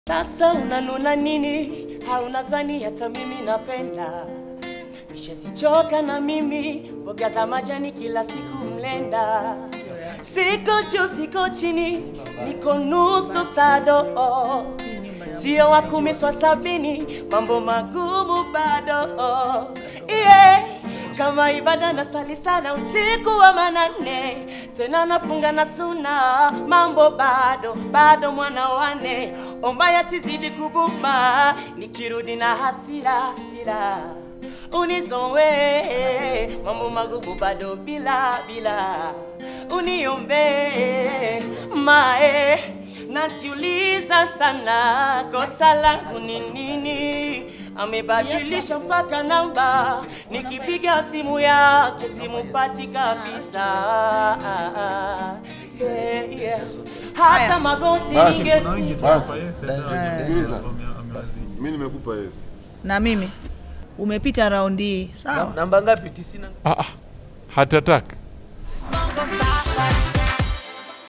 Sasa unanuna nini? Hauna zani hata mimi napenda. Nishazichoka na mimi mboga za majani kila siku mlenda. Siko juu siko chini, niko nusu sado. Sio wa kumi swa sabini, mambo magumu bado. Yeah. Kama ibada na sali sana usiku wa manane, tena nafunga na suna, mambo bado bado, mwana wane, omba yasizidi kubuma, nikirudi na hasira hasira unizowe, mambo magumu bado bila bila, uniombe mae, najiuliza sana, kosa langu ni nini? amebadilisha mpaka namba, nikipiga simu yake simupati kabisa. Hey, yeah. Hata magoti Basi, ninge Kuna wengi tu Basi. hapa, yes, and, uh, Sikiliza. wame- wamewazidi. Mimi nimekupa yes. na mimi umepita raundi hii sawa namba ngapi? tisini na Ah, ah, heart attack. Bongo